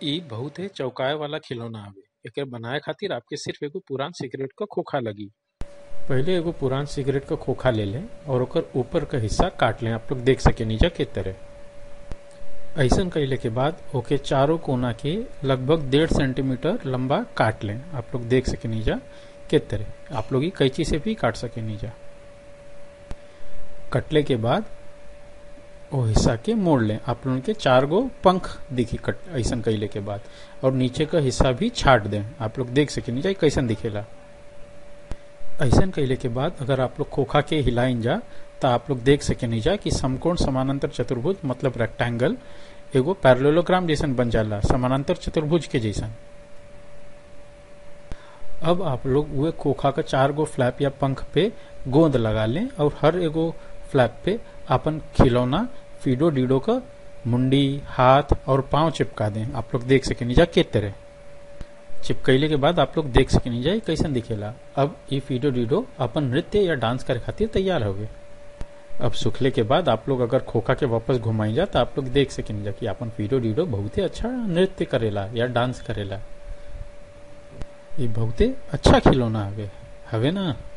इ बहुते चौंकाए वाला खिलौना हवे एके बनाए खातिर आपके सिर्फ एगो पुरान सिगरेट क खोखा लगी पहिले एगो पुरान सिगरेट क खोखा ले लें और ओकर ऊपर क हिस्सा काट लें आप लोग देख सके नीचा के तरह ऐसन कैले के बाद ओके चारों कोना के लगभग डेढ़ सेंटीमीटर लंबा काट लें आप लोग देख सके नीचा के तरह आप लोग ई कैंची से भी काट सके नीचा कटले के बाद वो हिस्सा के मोड़ लें आप लोगन के चार गो पंख दिखी कट ऐसन कैले के बाद और नीचे का हिस्सा भी छाट दें आप लोग देख सके नीचा कैसन दिखेला ऐसन कैले के बाद अगर आप लोग खोखा के हिलाइन जा तो आप लोग देख सके नीचा कि समकोण समानांतर चतुर्भुज मतलब रेक्टेंगल एगो पैरेललोग्राम जैसन बन जाला समानांतर चतुर्भुज के जैसन अब आप लोग वो खोखा का चार गो फ्लैप या पंख पे गोंद लगा लें और हर एगो फ्लैप पे अपन खिलौना फीडो डीडो का मुंडी हाथ और पांव चिपका दें आप लोग देख सके नीचा के तरह चिपकैले के बाद आप लोग देख सके नीचा कैसन दिखेला अब ये फीडो डीडो अपन नृत्य या डांस करे खातिर तैयार हो गए अब सुखले के बाद आप लोग अगर खोखा के वापस घुमाई जा तो आप लोग देख सके नीचा कि अपन फीडो डीडो बहुत ही अच्छा नृत्य करेला या डांस करेला ये बहुते अच्छा खिलौना हवे हवे ना